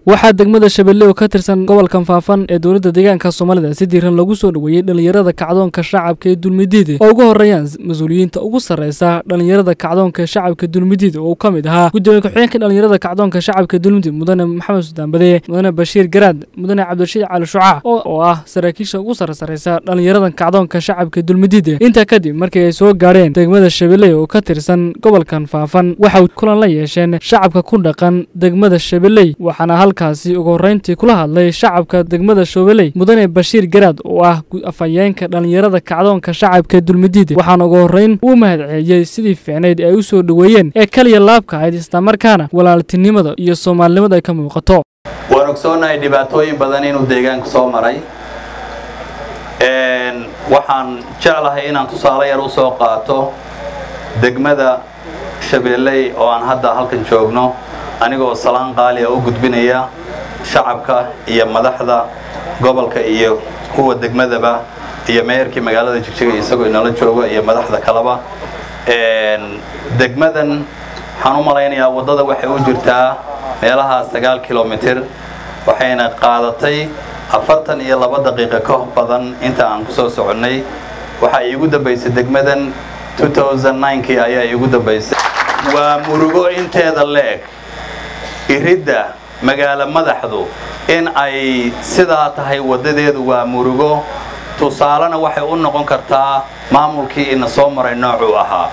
waxaa degmada shabeelle oo ka tirsan gobolkan faafan ee dowladda deegaanka soomaalida si diiran lagu soo dhoweeyey dhallinyarada kacdoonka shacabka ee dulmidiida oo ugu horreeyaan mas-uuliyiinta ugu sarreysa dhallinyarada kacdoonka shacabka dulmidiida oo uu ka mid ahaa gudoomiye ku-xigeenka dhallinyarada kacdoonka shacabka dulmidid mudane maxamed suldaan bade mudane bashiir garaad mudane cabdirashiid cali shucaac oo ah saraakiisha ugu sarresareysa dhallinyarada kacdoonka shacabka dulmidiida intaa kadib markii ay soo gaadheen degmada shabeelle oo ka tirsan gobolkan faafan waxay kulan la yeesheen shacabka ku dhaqan degmada shabeelley waxaana halkaasi ugu horreyntii kula hadlay shacabka degmada shoobeley mudane bashiir garaad oo ah afhayeenka dhallinyarada kacdoonka shacabka dulmidiida waxaana ugu horreyn uu mahadceliyey sidii fiicnayd ay u soo dhoweeyeen ee kaliya laabka ahayd islamarkaana walaaltinimada iyo soomaalinimada ay ka muuqato waan ogsoonahay dhibaatooyin badan inuu deegaanku soo maray waxaan jeclahay inaan tusaale yar u soo qaato degmada shabeelley oo aan hadda halkan joogno anigoo salaan qaaliya u gudbinaya shacabka iyo madaxda gobolka iyo kuwa degmadaba iyo meerkii magaalada jigjiga isagoo inala jooga iyo madaxda kaleba degmadan waxaan u malaynayaa waddada waxay u jirtaa meelaha sagaal kilomitir waxayna qaadatay afartan iyo laba daqiiqo ka badan inta aan ku soo soconnay waxaa iigu dambaysay degmadan kii ayaa iigu dambaysay waa murugo inteeda leeg iridda magaalo madaxdu in ay sidaa tahay waddadeedu waa murugo tusaalena waxay u noqon kartaa maamulkii ina soo maray noocuu ahaa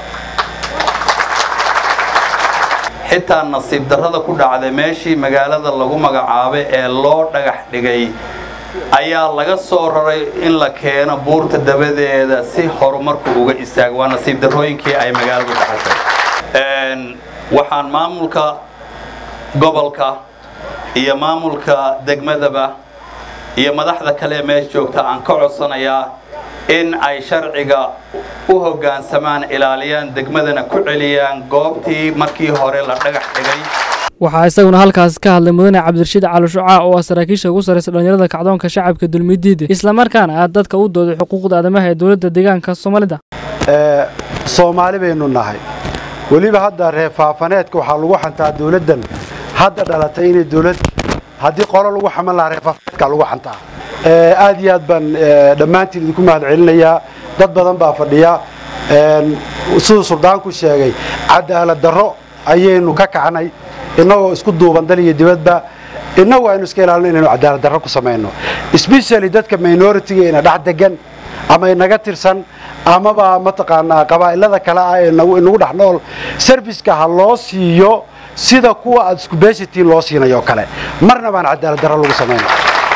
xitaa nasiib darrada ku dhacday meeshii magaalada lagu magacaabay ee loo dhagax dhigay ayaa laga soo raray in la keeno buurta dabadeeda si horumarku uga istaago waa nasiib darrooyinkii ay magaaladu dhaxashay waxaan maamulka gobolka iyo maamulka degmadaba iyo madaxda kale ee meesha joogta aan ka codsanayaa in ay sharciga u hoggaansamaan ilaaliyaan degmadana ku celiyaan goobtii markii hore la dhagax dhigay waxaa isaguna halkaas ka hadlay mudane cabdirashiid cali shucaac oo ah saraakiisha ugu sarreysa dhallinyarada kacdoonka shacabka dulmidiida islamarkaana ah dadka u dooday xuquuqda aadamaha ee dowladda deegaanka soomaalida soomaali baynu nahay weliba hadda reer faafaneedka waxaa lagu xantaa dowladdan hadda dhalatay inay dowlad haddii qolo lagu xaman lahaa reer faafaneedka lagu xantaa aad iyo aad baan dhammaantiin idinku mahad celinayaa dad badan baa fadhiya siduu suldaanku sheegay cadaalad darro ayaynu ka kacnay innagoo isku duuban dal iyo dibadba innagu aynu iska ilaalino inaynu cadaalad darro ku samayno especially dadka minoritiga ina dhex degan ama inaga tirsan amaba mataqaanaa qabaa'ilada kale ah ee inagu dhex nool serviceka ha loo siiyo sida kuwa aad isku beeshatiin loo siinayo kale marna baan cadaalad darro lagu samayno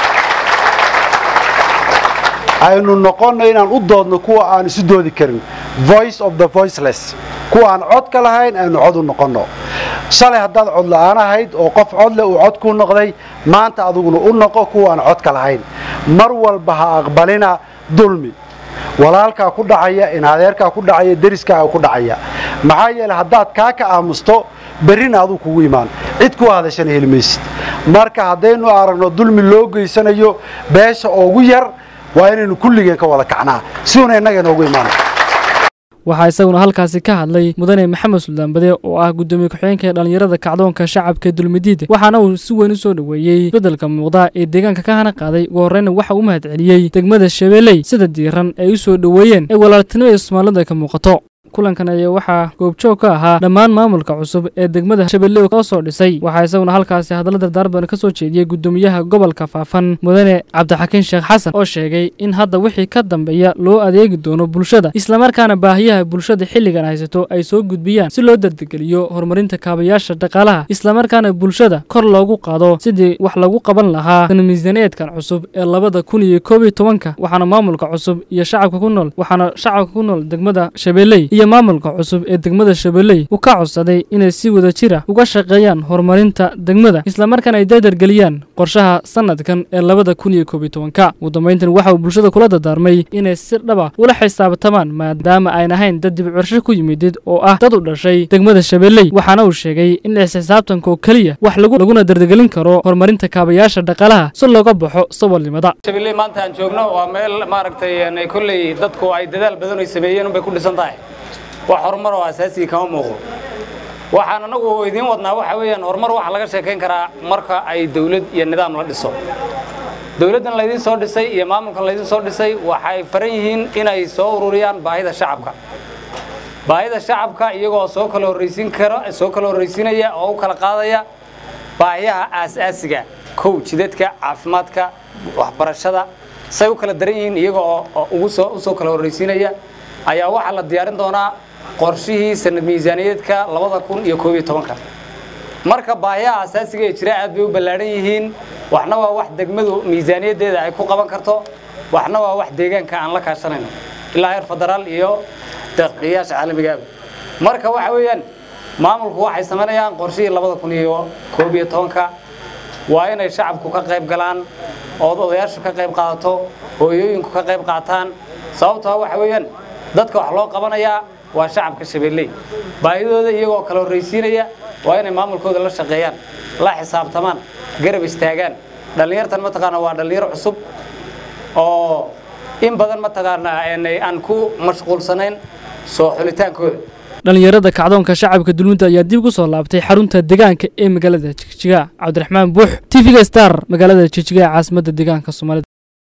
aynu noqonno inaan u doodno kuwa aan isu doodi karin voice of the voiceless kuwa aan cod ka lahayn aynu cod u noqonno shalay haddaad cod la'aan ahayd oo qof codle uu cod ku noqday maanta aduguna u noqo kuwa aan cod ka lahayn mar walba ha aqbalina dulmi walaalkaa ku dhacaya in adeerkaa ku dhacaya deriskaaga ku dhacaya maxaa yeele haddaad kaa ka aamusto berrina aduu kugu imaan cid ku hadashana heli maysid marka haddaynu aragno dulmi loo geysanayo beesha ugu yar waa inaynu kulligeen ka wada kacnaa siduuna innaga inoogu imaano waxaa isaguna halkaasi ka hadlay mudane maxamed suldaan bade oo ah gudoomiye ku-xigeenka ee dhallinyarada kacdoonka shacabka dulmidiida waxaana uu si weyn u soo dhoweeyey beddelka muuqda ee deegaanka ka hana qaaday ugu horreyna waxa uu mahad celiyey degmada shabeelley sida diiran ay u soo dhoweeyeen ee walaaltinimada soomaalida ka muuqato kulankan ayaa waxaa goobjoog ka ahaa dhammaan maamulka cusub ee degmada shabeelle oo soo dhisay waxaa isaguna halkaasi hadalla dardaarban ka soo jeediyey gudoomiyaha gobolka faafan mudane cabdixakiin sheekh xasan oo sheegay in hadda wixii ka dambeeya loo adeegi doono bulshada islamarkaana baahiyaha bulshada xilligan haysato ay soo gudbiyaan si loo dardegeliyo horumarinta kaabayaasha dhaqaalaha islamarkaana bulshada kor loogu qaado sidii wax lagu qaban lahaa tan miisaaniyeedkan cusub ee labada kun iyo koob iyo tobanka waxaana maamulka cusub iyo shacabka ku nool waxaana shacabka ku nool degmada shabeelley iyo maamulka cusub ee degmada shabeelley uu ka codsaday inay si wada jira uga shaqeeyaan horumarinta degmada islamarkaana ay dardargeliyaan qorshaha sanadkan ee labada kun iyo koob iyo tobanka ugu dambayntan waxa uu bulshada kula dardaarmay inay si dhaba ula xisaabtamaan maadaama ayn ahayn dad dibcirsho ku yimidid oo ah dad u dhashay degmada shabeelley waxaana uu sheegay in isxisaabtanka oo keliya wax laguna dardargelin karo horumarinta kaabayaasha dhaqaalaha si looga baxo saboolnimada shabeelley maanta aan joogno waa meel maaragtay kolley dadku ay dadaal badan ay sameeyeen unbay ku dhisan tahay wax horumar oo asaasiga kama muuqdo waxaan anagu idiin wadnaa waxa weeyaan horumar waxaa laga sheekayn karaa marka ay dawlad iyo nidaam la dhiso dawladdan laydin soo dhisay iyo maamulkan laydin soo dhisay waxay faran yihiin inay soo ururiyaan baahida shacabka baahida shacabka iyagoo soo kala horraysiin kara soo kala horraysiinaya oo u kala qaadaya baahiyaha aasaasiga kow jidadka caafimaadka waxbarashada say u kala daran yihiin iyaga oo ugu soo u soo kala horraysiinaya ayaa waxaa la diyaarin doonaa qorshihii sanad miisaaniyaedka labada kun iyo koob iyo tobanka marka baahiyaha asaasiga ee jira aad bay u ballaadhan yihiin waxna waa wax degmadu miisaaniyaddeeda ay ku qaban karto waxna waa wax deegaanka aan la kaashanayno ilaa heer federaal iyo deeqiyaasha caalamigaaba marka waxa weeyaan maamulku waxay samaynayaan qorshihii labada kun iyo koob iyo tobanka waa inay shacabku ka qayb galaan ood odayaashu ka qayb qaadato hooyooyinku ka qayb qaataan sababtoo waxa weeyaan dadka wax loo qabanayaa waa shacabka shabeelley baahidooda iyagoo kala horraysiinaya waa inay maamulkooda la shaqeeyaan la xisaabtamaan garab istaagaan dhallinyartan mataqaana waa dhallinyaro cusub oo in badan mataqaanaa aan ku mashquulsanayn soo xulitaankooda dhallinyarada kacdoonka shacabka dulmidda ayaa dib ugu soo laabtay xarunta deegaanka ee magaalada jigjiga cabdiraxmaan buux t v-ga star magaalada jigjiga ee caasimadda deegaanka soomaalida